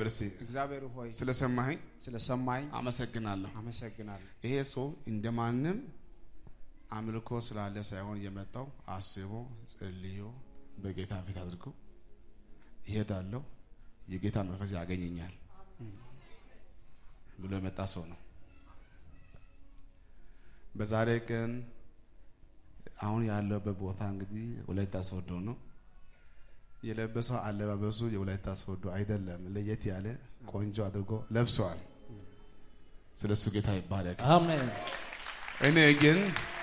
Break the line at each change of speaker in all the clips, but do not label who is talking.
እስቲ
እግዚአብሔር ሆይ
ስለሰማኸኝ
ስለሰማኝ
አመሰግናለሁ።
አመሰግናለሁ።
ይሄ ሰው እንደማንም አምልኮ ስላለ ሳይሆን የመጣው አስቦ ጸልዮ በጌታ ፊት አድርጎ ይሄዳለሁ የጌታ መንፈስ ያገኘኛል ብሎ የመጣ ሰው ነው። በዛሬ ቀን አሁን ያለበት ቦታ እንግዲህ ወላይታ ሶዶ ነው። የለበሰው አለባበሱ የወላይታ ሶዶ አይደለም፣ ለየት ያለ ቆንጆ አድርጎ ለብሰዋል። ስለሱ ጌታ ይባረክ።
አሜን።
እኔ ግን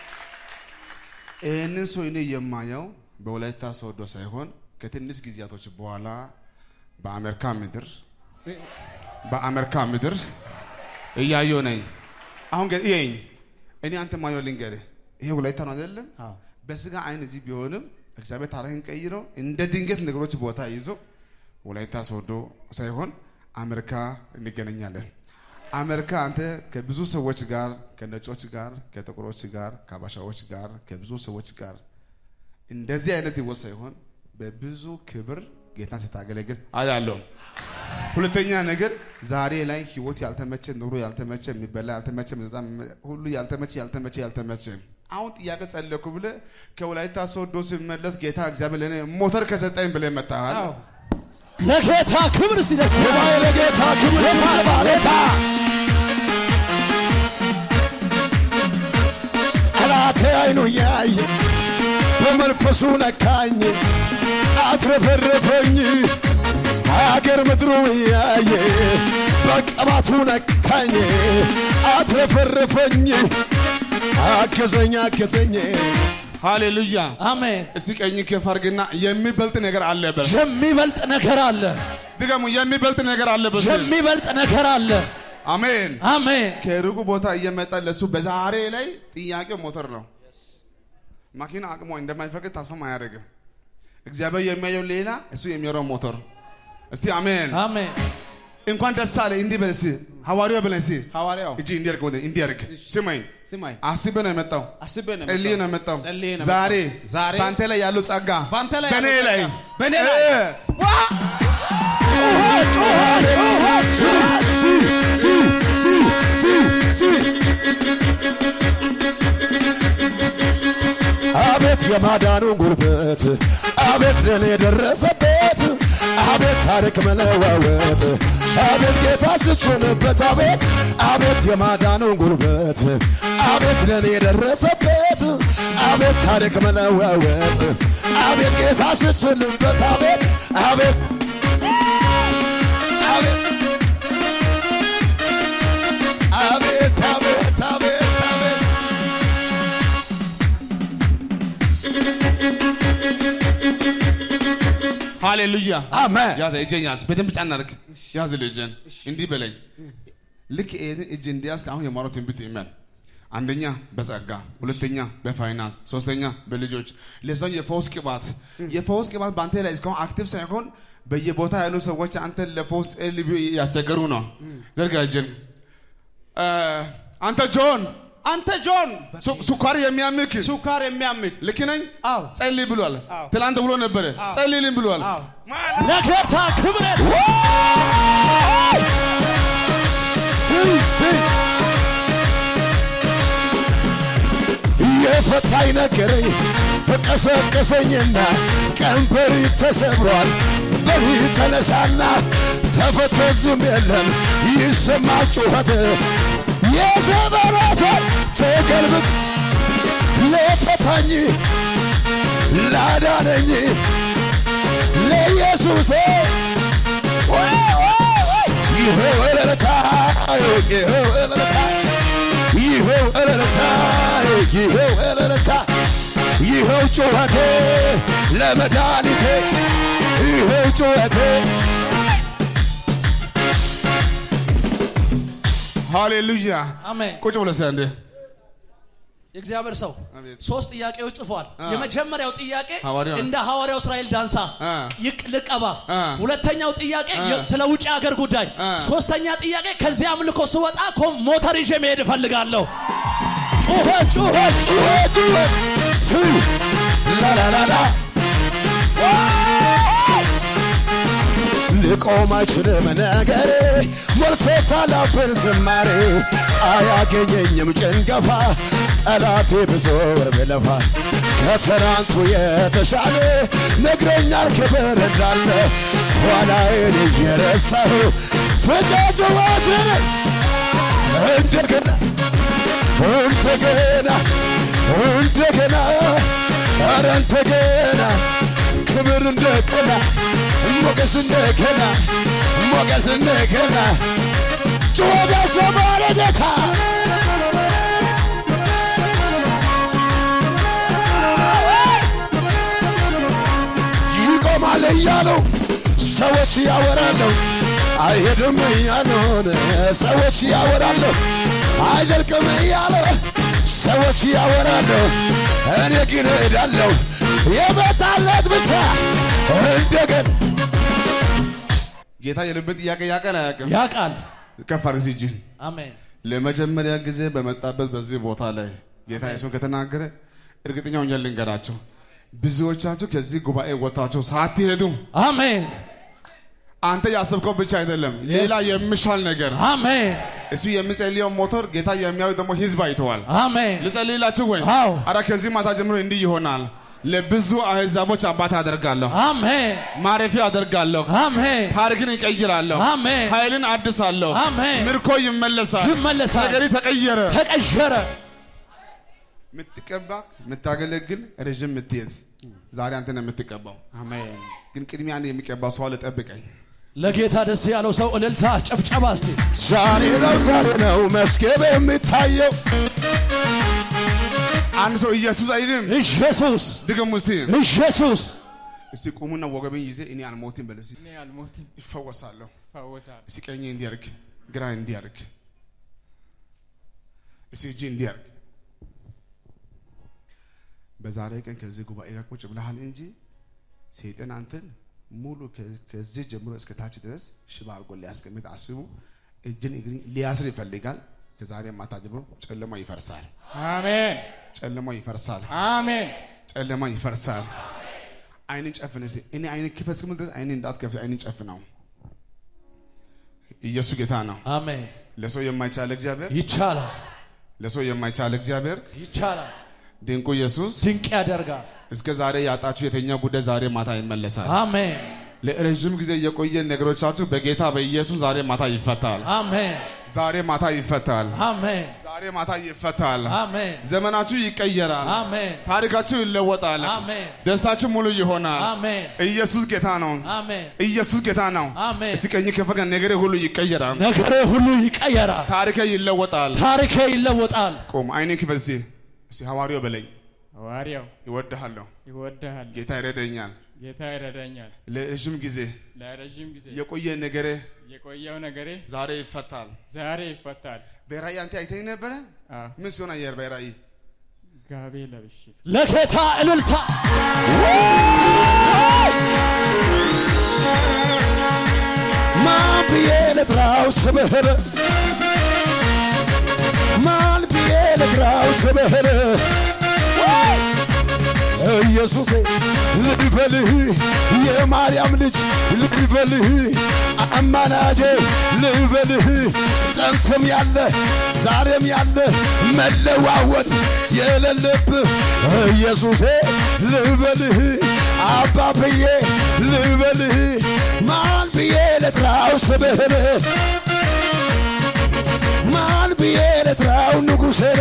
ይህንን ሰው እኔ የማየው በወላይታ ሶዶ ሳይሆን ከትንሽ ጊዜያቶች በኋላ በአሜሪካ ምድር በአሜሪካ ምድር እያየው ነኝ። አሁን ግን ይኸኝ እኔ አንተ ማየው ልንገርህ፣ ይሄ ወላይታ ነው አይደለም?
አዎ።
በስጋ አይን እዚህ ቢሆንም እግዚአብሔር ታሪክን ቀይሮ እንደ ድንገት ነገሮች ቦታ ይዞ ወላይታ ሶዶ ሳይሆን አሜሪካ እንገናኛለን። አሜሪካ አንተ ከብዙ ሰዎች ጋር ከነጮች ጋር ከጥቁሮች ጋር ከአባሻዎች ጋር ከብዙ ሰዎች ጋር እንደዚህ አይነት ህይወት ሳይሆን በብዙ ክብር ጌታን ስታገለግል አያለሁ። ሁለተኛ ነገር ዛሬ ላይ ህይወት ያልተመቸ ኑሮ ያልተመቸ የሚበላ ያልተመቸ የሚጠጣ ሁሉ ያልተመቸ ያልተመቸ ያልተመቸ አሁን ጥያቄ ጸለኩ ብለ ከወላይታ ሶዶ ሲመለስ ጌታ እግዚአብሔር ለእኔ ሞተር ከሰጠኝ ብለ መጣሃል።
አዎ። ለጌታ ክብር ሲደስ ለጌታ ክብር ጌታ
ጠላቴ አይኑ እያየ በመንፈሱ ነካኝ አትረፈረፈኝ አገር ምድሩ እያየ በቅባቱ ነካኝ አትረፈረፈኝ አገዘኝ አገዘኝ
ሃሌሉያ።
አሜን።
እስቲ ቀኝ ከፍ አድርግና የሚበልጥ ነገር አለ በል።
የሚበልጥ ነገር አለ።
ድገሙ። የሚበልጥ ነገር አለ በል።
የሚበልጥ ነገር አለ።
አሜን።
አሜን።
ከሩቁ ቦታ እየመጣ ለሱ በዛሬ ላይ ጥያቄው ሞተር ነው። ማኪና አቅሞ እንደማይፈቅድ ተስፋም አያደርግም። እግዚአብሔር የሚያየው ሌላ፣ እሱ የሚያየው ሞተር። እስቲ አሜን።
አሜን።
እንኳን ደስ አለ እንዲህ በል እስቲ ሐዋርያው በል እስቲ
ሐዋርያው
እጅ እንዲያርግ ወደ እንዲያርግ ስማኝ።
ስማኝ
አስቤ ነው የመጣው
አስቤ ነው
ጸልዬ ነው የመጣው።
ጸልዬ ነው
ዛሬ
የመጣው። ዛሬ
በአንተ ላይ ያለው ጸጋ
በአንተ ላይ
በእኔ
ያለው
ላይ
ጸጋ በእኔ ላይ
እ
አቤት የማዳኑ ጉልበት አቤት ለኔ የደረሰበት አቤት ታሪክ መለዋወጥ አቤት ጌታ ስትሾንበት አቤት አቤት የማዳኑ ጉልበት አቤት ለኔ የደረሰበት አቤት ታሪክ መለዋወጥ አቤት ጌታ ስትሾንበት አቤት አቤት አቤት አቤት አቤት አቤት አቤት
ሃሌሉያ
አሜን
ያዘ እጄን ያዝ፣ በደንብ ጫን አድርግ። ያዝ ልጄን እንዲህ በለኝ። ልክ ይሄን እጅ እንዲያዝክ አሁን የማረው ትንቢት ይመን አንደኛ በጸጋ፣ ሁለተኛ በፋይናንስ፣ ሶስተኛ በልጆች ለዛው የፈውስ ቅባት የፈውስ ቅባት በአንተ ላይ እስካሁን አክቲቭ ሳይሆን በየቦታ ያሉ ሰዎች አንተን ለፈውስ ልብ ያስቸገሩ ነው። ዘርጋ እጅን። እ፣ አንተ ጆን
አንተ ጆን
ሱ- ስኳር የሚያምክ
ሱካር የሚያምክ
ልክ ነኝ?
አዎ
ጸልይ ብሏል።
አዎ።
ትላንት ብሎ ነበረ። ጸልይልኝ ብሏል።
አዎ
ለጌታ ክብር
የፈታኝ ነገረኝ በቀሰቀሰኝና ቀንበሪ ተሰብሯል። በሪ ተነሳና ተፈቶ ዝም የለም ይሰማ ጩኸት የዘበራተ ተገልብጥ ለፈታኝ ላዳነኝ ለኢየሱስ ይኸው እልልታ ይኸው እልልታ ይኸው እልልታ ይኸው እልልታ ይኸው ጩኸቴ ለመድኃኒቴ ይኸው ጩኸቴ
ሃሌሉያ።
አሜን።
ቁጭ ብለህ እስኪ አንዴ
የእግዚአብሔር ሰው
አሜን።
ሶስት ጥያቄዎች ጽፏል።
አ።
የመጀመሪያው ጥያቄ
ሐዋርያው።
እንደ ሐዋርያው እስራኤል ዳንሳ
አ።
ይቅ- ልቀባ።
አ።
ሁለተኛው ጥያቄ
አ።
የ- ስለ ውጭ ሀገር ጉዳይ።
አ።
ሶስተኛ ጥያቄ ከዚህ አምልኮ ስወጣ ኮ- ሞተር ይዤ መሄድ እፈልጋለሁ። ጩኸት ጩኸት
ጩኸት ጩኸት ሱ ላላላላ ሊቆም አይችልም ነገሬ ሞልቶታል አፌን ዝማሬ አያገኘኝም ጭንገፋ ጠላቴ ብዙ ብለፋ ከትናንቱ የተሻለ ነግረኛል ክብር እንዳለ ኋላዬን እየረሳሁ ፍጃጅዋትን እንደገና እንደገና እንደገና ኧረ እንደገና ክብር እንደገና ሞገስ እንደገና ሞገስ እንደገና ጩኸት ያሰማል ጌታ ይቆማል እያለው ሰዎች ያወራለሁ አይሄድም እያሉን ሰዎች ያወራለሁ አይዘልቅም እያለ ሰዎች ያወራለሁ እኔ ግን እሄዳለሁ የመጣለት ብቻ እንደገን
ጌታ የልብን ጥያቄ ያቀን አያውቅም።
ያውቃል።
ከፍ አድርግ እጅህን።
አሜን።
ለመጀመሪያ ጊዜ በመጣበት በዚህ ቦታ ላይ ጌታ ኢየሱስ ከተናገረ እርግጠኛ ሆኜ ልንገራቸው፣ ብዙዎቻችሁ ከዚህ ጉባኤ ወጥታችሁ ሳትሄዱ
አሜን።
አንተ ያሰብከው ብቻ አይደለም፣ ሌላ የሚሻል ነገር
አሜን።
እሱ የሚጸልየው ሞተር ጌታ የሚያዩ ደግሞ ህዝብ አይተዋል።
አሜን።
ልጸልይላችሁ ወይ?
አዎ።
አረ ከዚህ ማታ ጀምሮ እንዲህ ይሆናል። ለብዙ አሕዛቦች አባት አደርጋለሁ፣
አሜን።
ማረፊያ አደርጋለሁ፣
አሜን።
ታሪክን ይቀይራለሁ፣
አሜን።
ኃይልን አድሳለሁ፣
አሜን።
ምርኮ ይመለሳል፣
ይመለሳል።
ነገሪ ተቀየረ።
ተቀየረ።
የምትቀባ የምታገለግል ረዥም የምትሄድ ዛሬ አንተ ነው የምትቀባው።
አሜን።
ግን ቅድሚያ አንድ የሚቀባ ሰው አለ፣ ጠብቀኝ።
ለጌታ ደስ ያለው ሰው እልልታ፣ ጨብጨባ እስቲ
ዛሬ ነው ዛሬ ነው መስገብ የሚታየው
አንድ ሰው ኢየሱስ አይልም።
ኢየሱስ
ድገሙ እስቲ።
ኢየሱስ
እስቲ ቁሙና ወገቤን ይዜ እኔ አልሞትም በል እስቲ።
እኔ አልሞትም፣
ይፈወሳለሁ።
እፈወሳለሁ።
እስቲ ቀኝ እንዲያርግ፣ ግራ እንዲያርግ፣ እስቲ እጅ እንዲያርግ። በዛሬ ቀን ከዚህ ጉባኤ ጋር ቁጭ ብለሃል እንጂ ሰይጣን አንተን ሙሉ ከ- ከዚህ ጀምሮ እስከ ታች ድረስ ሽባ አድርጎ ሊያስቀምጥ አስቡ እጅን እግርን ሊያስር ይፈልጋል። ከዛሬ ማታ ጀምሮ ጨለማ ይፈርሳል።
አሜን፣
ጨለማ ይፈርሳል።
አሜን።
ጨለማ ይፈርሳል። አይንን ጨፍን እስቲ። እኔ አይንን ክፈት እስክምል ድረስ አይንን እንዳትከፍት አይንን ጨፍነው። ኢየሱስ ጌታ ነው።
አሜን።
ለሰው የማይቻል እግዚአብሔር
ይቻላል፣
ለሰው የማይቻል እግዚአብሔር
ይቻላል።
ድንቁ ኢየሱስ
ድንቅ ያደርጋል።
እስከ ዛሬ ያጣችሁ የተኛ ጉዳይ ዛሬ ማታ ይመለሳል።
አሜን፣
ለረዥም ጊዜ የቆየ ነገሮቻችሁ በጌታ በኢየሱስ ዛሬ ማታ ይፈታል።
አሜን፣
ዛሬ ማታ ይፈታል።
አሜን፣
ዛሬ ማታ ይፈታል።
አሜን፣
ዘመናችሁ ይቀየራል።
አሜን፣
ታሪካችሁ ይለወጣል።
አሜን፣
ደስታችሁ ሙሉ ይሆናል።
አሜን፣
ኢየሱስ ጌታ ነው።
አሜን።
ኢየሱስ ጌታ ነው።
አሜን።
እስቲ ቀኝ ከፈቀ ነገሬ ሁሉ ይቀየራል።
ነገሬ ሁሉ ይቀየራል።
ታሪኬ ይለወጣል።
ታሪኬ ይለወጣል።
ቆም አይኔን ክፈት እስቲ። እስቲ ሐዋርያው በለኝ
ሐዋርያው
ይወድሃለሁ፣
ይወድሃል፣
ጌታ ይረዳኛል።
ጌታ ይረዳኛል።
ለረዥም ጊዜ
ለረዥም ጊዜ
የቆየ ነገሬ
የቆየው ነገሬ
ዛሬ ይፈታል።
ዛሬ ይፈታል።
በራእይ አንተ አይተኝ ነበረ?
አዎ፣
ምን ሲሆን አየር በራእይ
ጋቤ ለብሼ
ለጌታ እልልታ
ማን ብዬ ልጥራው ስምህር ማን ብዬ ልጥራው ስምህር ኢየሱሴ ልበልህ የማርያም ልጅ ልበልህ አማናጄ ልበልህ ጥንትም ያለ ዛሬም ያለ መለዋወጥ የሌለብህ ኢየሱሴ ልበልህ አባብዬ ልበልህ ማን ብዬ ልጥራው ስምህን ማን ብዬ ልጥራው ንጉሴን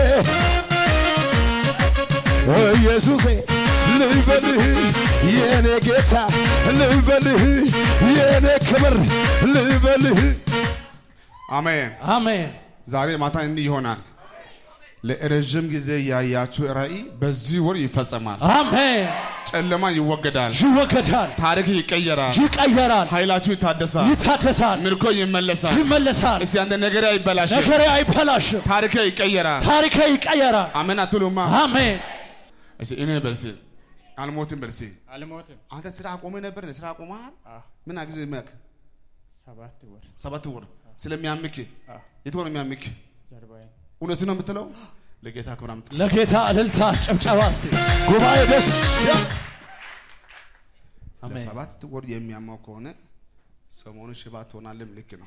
ኢየሱሴ ልበልህ የኔ ጌታ ልበልህ የኔ ክብር ልበልህ
አሜን።
አሜን
ዛሬ ማታ እንዲህ ይሆናል። ለረዥም ጊዜ ያያችሁ ራእይ በዚህ ወር ይፈጸማል።
አሜን
ጨለማ ይወገዳል።
ይወገዳል
ታሪክ ይቀየራል።
ይቀየራል
ኃይላችሁ ይታደሳል።
ይታደሳል
ምርኮ ይመለሳል።
ይመለሳል
እስቲ አንተ ነገሬ አይበላሽም።
ነገሬ አይበላሽም
ታሪክ ይቀየራል።
ታሪኬ ይቀየራል
አሜን አትሉማ?
አሜን
እስቲ እኔ በርሲ አልሞትም በርሲ
አልሞትም።
አንተ ስራ አቆመ ነበር ስራ አቆመሃል?
አዎ፣
ምን አግዝ መክ
ሰባት ወር
ሰባት ወር ስለሚያምክ
አዎ፣
የት ሆነ የሚያምክ?
ጀርባዬን
እውነቱ ነው የምትለው? ለጌታ ክብር አምጥ።
ለጌታ እልልታ ጭብጨባ እስቲ
ጉባኤ ደስ ያ
አሜን
ለሰባት ወር የሚያማው ከሆነ ሰሞኑን ሽባ ትሆናለም። ልክ ነው።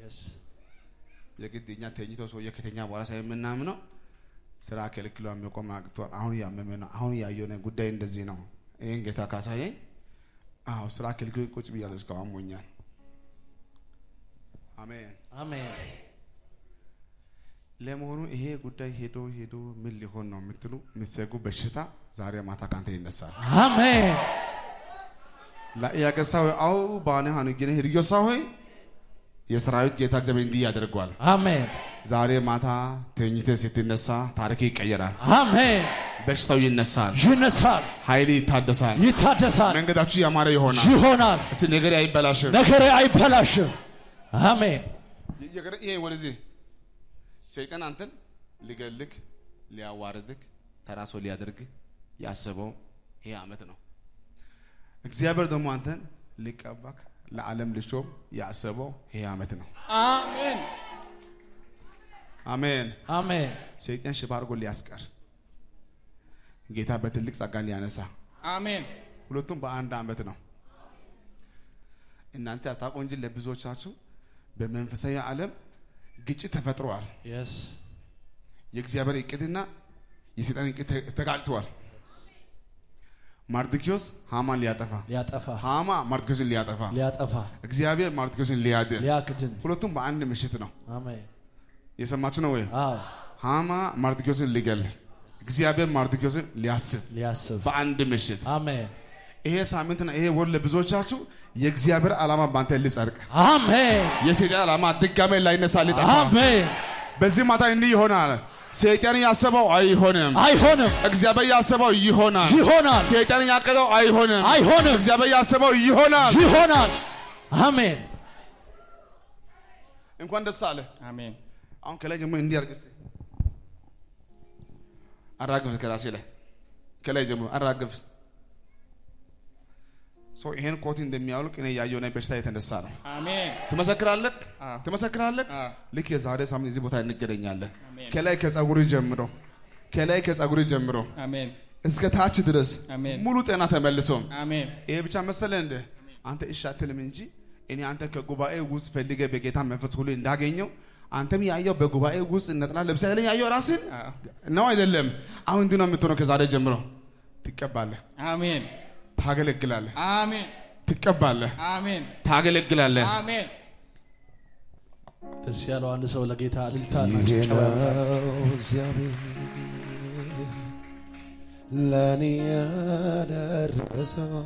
የግድ እኛ ተኝቶ ሰውዬ ከተኛ በኋላ ሳይ የምናምነው ስራ ከልክሎ የሚቆም አቅቷል። አሁን እያመመ ነው። አሁን ያየሆነ ጉዳይ እንደዚህ ነው። ይህን ጌታ ካሳየኝ፣ አዎ ስራ ከልክሎ ቁጭ ብያለሁ። እስካሁን አሞኛል። አሜን።
አሜን
ለመሆኑ ይሄ ጉዳይ ሄዶ ሄዶ ምን ሊሆን ነው የምትሉ የምትሰጉ በሽታ ዛሬ ማታ ካንተ ይነሳል።
አሜን
ያቀሳ ሆይ አው ባነ ሀኑ ግን ህርዮሳ ሆይ የሰራዊት ጌታ እግዚአብሔር እንዲህ ያደርገዋል።
አሜን
ዛሬ ማታ ተኝተ ስትነሳ ታሪክ ይቀየራል።
አሜን
በሽታው ይነሳል።
ይነሳል
ኃይል ይታደሳል።
ይታደሳል
መንገዳችሁ ያማረ ይሆናል።
ይሆናል
እስቲ ነገር አይበላሽም።
ነገሬ አይበላሽም አሜን
ይሄ ወደዚህ ሰይጣን አንተን ሊገልክ ሊያዋርድክ ተራሶ ሊያደርግ ያሰበው ይሄ አመት ነው። እግዚአብሔር ደግሞ አንተን ሊቀባክ ለዓለም ልሾም ያሰበው ይሄ አመት ነው።
አሜን
አሜን።
አሜን
ሰይጣን ሽባ አድርጎ ሊያስቀር ጌታ በትልቅ ጸጋ ሊያነሳ
አሜን
ሁለቱም በአንድ አመት ነው። እናንተ አታውቁ እንጂ ለብዙዎቻችሁ በመንፈሳዊ ዓለም ግጭት ተፈጥሯል።
የስ
የእግዚአብሔር እቅድና የሰይጣን እቅድ ተ- ተጋጭተዋል። ማርድኪዮስ ሃማን ሊያጠፋ፣
ሊያጠፋ
ሃማ ማርድኪዮስን ሊያጠፋ፣
ሊያጠፋ
እግዚአብሔር ማርድኪዮስን ሊያድን፣
ሊያክድን
ሁለቱም በአንድ ምሽት ነው።
አሜን
የሰማችሁ ነው ወይ?
አዎ
ሃማ ማርድኪዮስን ሊገል፣ እግዚአብሔር ማርድኪዮስን ሊያስብ
ሊያስብ
በአንድ ምሽት።
አሜን
ይሄ ሳምንትና ይሄ ወር ለብዙዎቻችሁ የእግዚአብሔር ዓላማ ባንተ ሊጸድቅ፣
አሜን
የሰይጣን ዓላማ ድጋሜ ላይነሳ ሊጠፋ፣
አሜን
በዚህ ማታ እንዲህ ይሆናል። ሰይጣን ያሰበው አይሆንም።
አይሆንም
እግዚአብሔር ያሰበው ይሆናል።
ይሆናል
ሰይጣን ያቀደው አይሆንም።
አይሆንም
እግዚአብሔር ያሰበው ይሆናል።
ይሆናል አሜን
እንኳን ደስ አለ።
አሜን
አሁን ከላይ ጀምሮ እንዲህ አድርግ እስቲ አራግፍ፣ ከራሴ ላይ ከላይ ጀምሮ አራግፍ። ሰው ይሄን ኮት እንደሚያውልቅ እኔ ያየው ነኝ። በሽታ የተነሳ ነው።
አሜን
ትመሰክራለህ፣
አዎ።
ትመሰክራለህ።
አዎ።
ልክ የዛሬ ሳምንት እዚህ ቦታ እንገናኛለን።
አሜን።
ከላይ ከጸጉሪ ጀምሮ ከላይ ከጸጉሪ ጀምሮ
አሜን
እስከ ታች ድረስ
አሜን።
ሙሉ ጤና ተመልሶ
አሜን
ይሄ ብቻ መሰለ እንደ አንተ እሺ አትልም እንጂ እኔ አንተ ከጉባኤ ውስጥ ፈልገ በጌታ መንፈስ ሁሉ እንዳገኘው አንተም ያየው በጉባኤ ውስጥ ነጥላ ለብሳ ያለኝ ያየው ራስን
አዎ።
ነው አይደለም? አሁን እንዲህ ነው የምትሆነው። ከዛሬ ጀምሮ ትቀባለህ፣
አሜን
ታገለግላለህ፣
አሜን
ትቀባለህ፣
አሜን
ታገለግላለህ።
አሜን
ደስ ያለው አንድ ሰው ለጌታ እልልታ
ይሄ ነው እግዚአብሔር ለእኔ ያደረሰው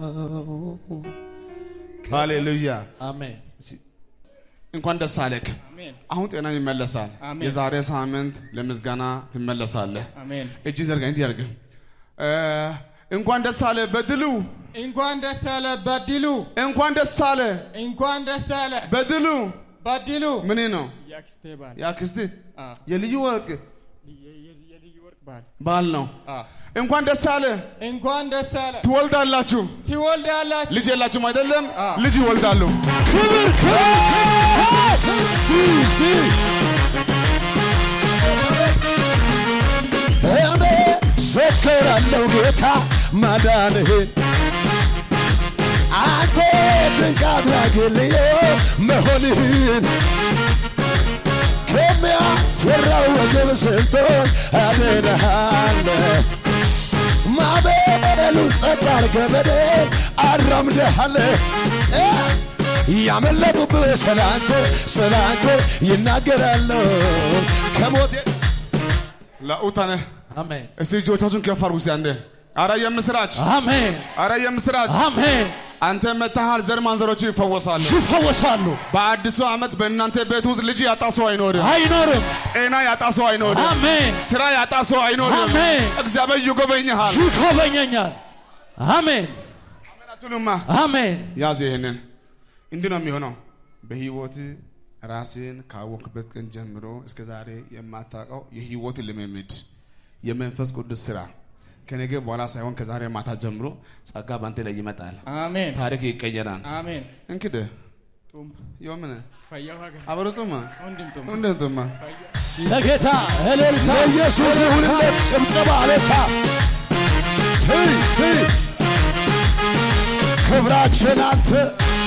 ሃሌሉያ!
አሜን
እንኳን ደስ አለክ።
አሜን
አሁን ጤና ይመለሳል።
አሜን።
የዛሬ ሳምንት ለምስጋና ትመለሳለህ።
አሜን
እጅ ዘርጋ፣ እንዲህ አድርግ። እ፣ እንኳን ደስ አለ በድሉ፣
እንኳን ደስ አለ በድሉ
እንኳን ደስ አለ
እንኳን ደስ አለ
በድሉ።
በድሉ
ምን ነው
የአክስቴ ባል
የአክስት
አ
የልዩ ወርቅ
የ- የ- የልዩ ወርቅ ባል
ባል ነው።
አ
እንኳን ደስ አለ።
እንኳን ደስ አለ
ትወልዳላችሁ።
ትወልዳላችሁ
ልጅ የላችሁም አይደለም?
አ።
ልጅ ይወልዳሉ።
ክብር ክብር ሲ ሲ
እኔ ዘክራለሁ ጌታ ማዳንህን አንተ ድንቅ አድራጊልኝ መሆንህን ከሚያስፈራው ወጀብ ስንቶን አድነሃል ማዕበሉ ጸጥ አድርገህ በደል አራምደሃል ያመለጡብህ ስላንተ ስላንተ ይናገራሉ ከሞቴ
ለኡታነ
አሜን
እስቲ እጆቻችሁን ከፍ አድርጉ እስቲ አንዴ። አረ የምስራች፣
አሜን
አረ የምስራች።
አሜን
አንተ መታሃል፣ ዘር ማንዘሮቹ ይፈወሳሉ።
ይፈወሳሉ
በአዲሱ ዓመት በእናንተ ቤት ውስጥ ልጅ ያጣ ሰው አይኖርም።
አይኖርም
ጤና ያጣ ሰው አይኖርም።
አሜን
ስራ ያጣ ሰው አይኖርም።
አሜን።
እግዚአብሔር ይጎበኝሃል።
ይጎበኘኛል አሜን
አሜን አትሉማ?
አሜን
ያዝ ይሄንን። እንዲህ ነው የሚሆነው በህይወት ራስን ካወቅበት ቀን ጀምሮ እስከ ዛሬ የማታውቀው የህይወት ልምምድ የመንፈስ ቅዱስ ስራ ከነገ በኋላ ሳይሆን ከዛሬ ማታ ጀምሮ ጸጋ ባንተ ላይ ይመጣል።
አሜን
ታሪክ ይቀየራል።
አሜን
እንግዲህ
ጡም
የምን
ፈያው ሀገር
አበረቱማ
ወንድም ጡም
እንደቱማ
ለጌታ እልልታ
ለኢየሱስ ይሁንለት ጭብጨባ አለታ ስይ ስይ ክብራችን አንተ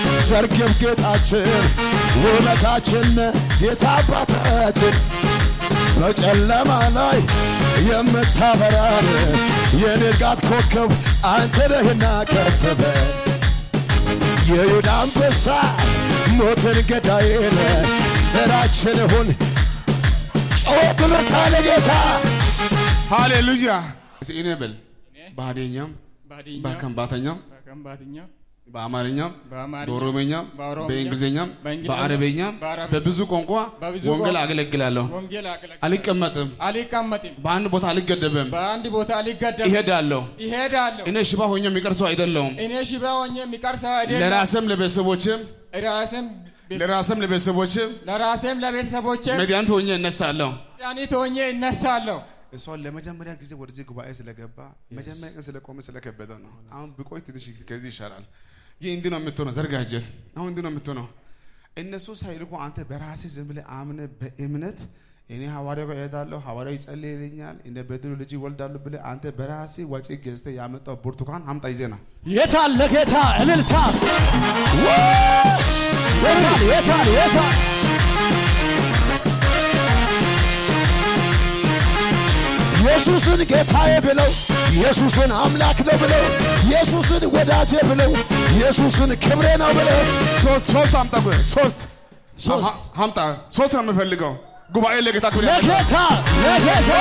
ዘርግብ ጌጣችን ውበታችን ጌታ አባታችን በጨለማ ላይ የምታበራን የንጋት ኮከብ አንተ ነህና ከፍ በል የይሁዳ አንበሳ ሞትን ገዳይን ዘራችን ሁን ጮህ ብሎ ካለ ጌታ
ሃሌሉያ። እስኪ እኔ በል በሀዲኛም
ባድኛ
በከምባተኛም
በከምባትኛ
በአማርኛም
በአማርኛ
በኦሮሞኛም
በኦሮምኛ
በእንግሊዝኛም
በእንግሊዝኛ
በአረበኛም
በአረብ-
በብዙ ቋንቋ
በብዙ
ወንጌል
ቋንቋ
አገለግላለሁ።
ወንጌል አገለግላለሁ።
አልቀመጥም፣
አልቀመጥም።
በአንድ ቦታ አልገደብም፣
በአንድ ቦታ አልገደም
ይሄዳለሁ።
ይሄዳለሁ።
እኔ ሽባ ሆኜ የሚቀር ሰው አይደለሁም።
እኔ ሽባ ሆኜ የሚቀር ሰው አይደለም።
ለራስም ለቤተሰቦችም
ራሴም
ለራስም ለቤተሰቦችም
ለራሴም ለቤተሰቦቼ
መድኃኒት ሆኜ እነሳለሁ።
መድኃኒት ሆኜ እነሳለሁ።
እሷን ለመጀመሪያ ጊዜ ወደዚህ ጉባኤ ስለገባ መጀመሪያ ቀን ስለቆመ ስለከበደ ነው። አሁን ብቆይ ትንሽ ከዚህ ይሻላል። ይህ እንዲህ ነው የምትሆነው። ዘርጋጀል አሁን እንዲህ ነው የምትሆነው። እነሱ ሳይልኩ አንተ በራስህ ዝም ብለህ አምነህ በእምነት እኔ ሐዋርያው ጋር እሄዳለሁ፣ ሐዋርያው ይጸልይልኛል፣ እኔ በድሉ ልጅ ይወልዳሉ ብለህ አንተ በራስህ ወጪ ገዝተህ ያመጣው ብርቱካን አምጣ ይዘና
የታል ለጌታ እልልታ የታል የታል የታል
ኢየሱስን ጌታዬ ብለው ኢየሱስን አምላክ ነው ብለው ኢየሱስን ወዳጄ ብለው ኢየሱስን ክብሬ ነው ብለው
ሶስት ሶስት አምጣ ቆይ፣ ሶስት
ሶስት
አ- አምጣ ሶስት ነው የምፈልገው። ጉባኤ ለጌታ ክብር ያመጣ።
ለጌታ ለጌታ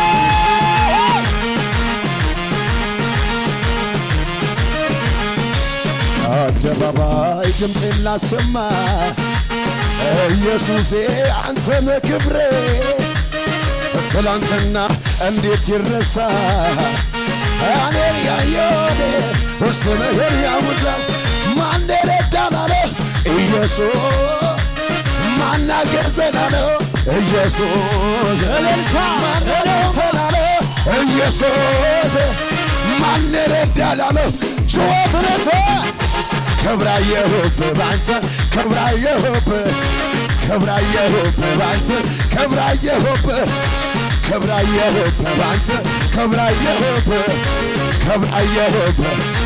አደባባይ ድምፄን ላሰማ ኢየሱሴ አንተነ ክብሬ ትላንትና እንዴት ይረሳ እኔን ያየኔ ስምህን ያውዛል ማን ረዳናለ ኢየሱስ ማናገዘናለ ኢየሱስ
እልልታ
ማነረፈናለ ኢየሱስ ማን ረዳላለ ጩኸትነት ክብራየሁብ ባንተ ክብራየሁብ ክብራየሁብ ባንተ ክብራየሁብ ክብራየሁብ ባንተ ክብራየሁብ ክብራየሁብ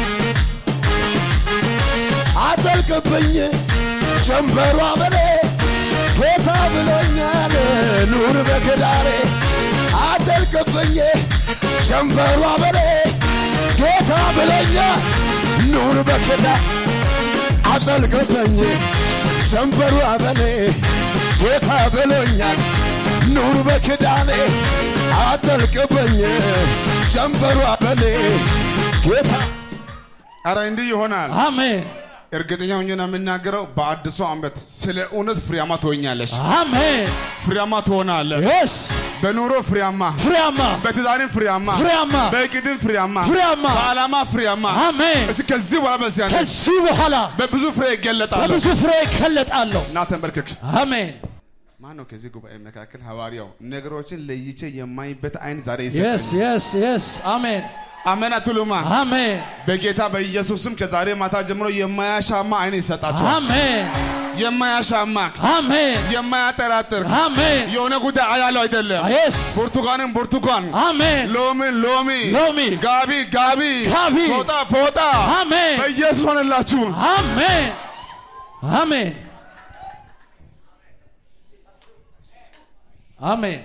አጠልቅብኝ ጀንበሯ በኔ ጌታ ብሎኛል ኑር በክዳሬ አጠልቅብኝ ጀንበሯ በኔ ጌታ ብሎኛል ኑር በክዳ አጠልቅብኝ ጀንበሯ በኔ ጌታ ብሎኛል ኑር በክዳኔ አጠልቅብኝ ጀንበሯ በኔ ጌታ
ኧረ እንዲህ ይሆናል።
አሜን
እርግጠኛ ሆኜ ነው የምናገረው። በአዲሱ ዓመት ስለ እውነት ፍሬያማ ትሆኛለሽ፣
አሜን
ፍሬያማ ትሆናለህ።
የስ
በኑሮ ፍሬያማ፣
ፍሬያማ
በትዳርም ፍሬያማ፣
ፍሬያማ
በእቅድም ፍሬያማ፣
ፍሬያማ
በዓላማ ፍሬያማ።
አሜን
እስኪ ከዚህ በኋላ በዚያ ነሽ
ከዚህ በኋላ
በብዙ ፍሬ ይገለጣለሁ።
በብዙ ፍሬ ይከለጣለሁ
እና ተንበርክክ።
አሜን
ማን ነው ከዚህ ጉባኤ መካከል ሐዋርያው ነገሮችን ለይቼ የማይበት አይን ዛሬ
የስ
ይሰጠኝ?
የስ የስ አሜን
አሜን አትሉማ?
አሜን
በጌታ በኢየሱስም ከዛሬ ማታ ጀምሮ የማያሻማ አይን ይሰጣቸዋል።
አሜን
የማያሻማ
አሜን
የማያጠራጥር
አሜን
የሆነ ጉዳይ አያለው አይደለም።
የስ
ብርቱካንም ብርቱካን፣
አሜን
ሎሚን ሎሚ፣
ሎሚ
ጋቢ ጋቢ፣
ጋቢ፣
ፎጣ ፎጣ
አሜን
በኢየሱስ ሆነላችሁ።
አሜን አሜን አሜን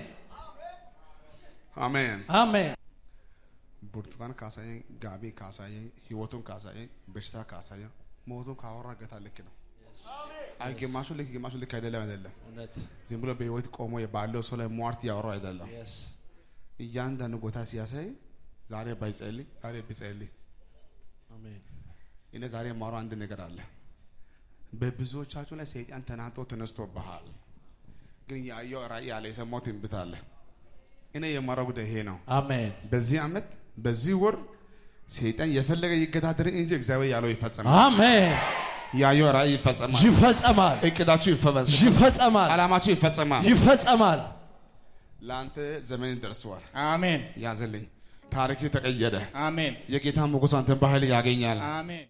አሜን።
አሜን
ብርቱካን ካሳየኝ፣ ጋቢ ካሳየኝ፣ ህይወቱን ካሳየኝ፣ በሽታ ካሳየኝ፣ ሞቱን ካወራ ጌታ ልክ ነው። አይ ግማሹ ልክ ግማሹ ልክ አይደለም አይደለም።
እውነት
ዝም ብሎ በህይወት ቆሞ ባለው ሰው ላይ ሟርት ያወራው አይደለም።
የስ
እያንዳንዱ ቦታ ሲያሳይ ዛሬ ባይጸልይ ዛሬ ቢጸልይ
አሜን
እኔ ዛሬ የማወራው አንድ ነገር አለ። በብዙዎቻችሁ ላይ ሰይጣን ተናጦ ተነስቶብሃል። ግን ያየው ራእይ አለ፣ የሰማው ትንቢት አለ። እኔ የማወራው ጉዳይ ይሄ ነው።
አሜን
በዚህ ዓመት በዚህ ወር ሰይጣን የፈለገ ይገዳደር እንጂ እግዚአብሔር ያለው ይፈጸማል።
አሜን
ያየው ራእይ ይፈጸማል።
ይፈጸማል
እቅዳችሁ ይፈጸማል።
ይፈጸማል
ዓላማችሁ ይፈጸማል።
ይፈጸማል
ለአንተ ዘመን ደርሰዋል።
አሜን
ያዘልኝ ታሪክ ተቀየረ።
አሜን
የጌታ ሞገስ አንተን በኃይል ያገኛል።
አሜን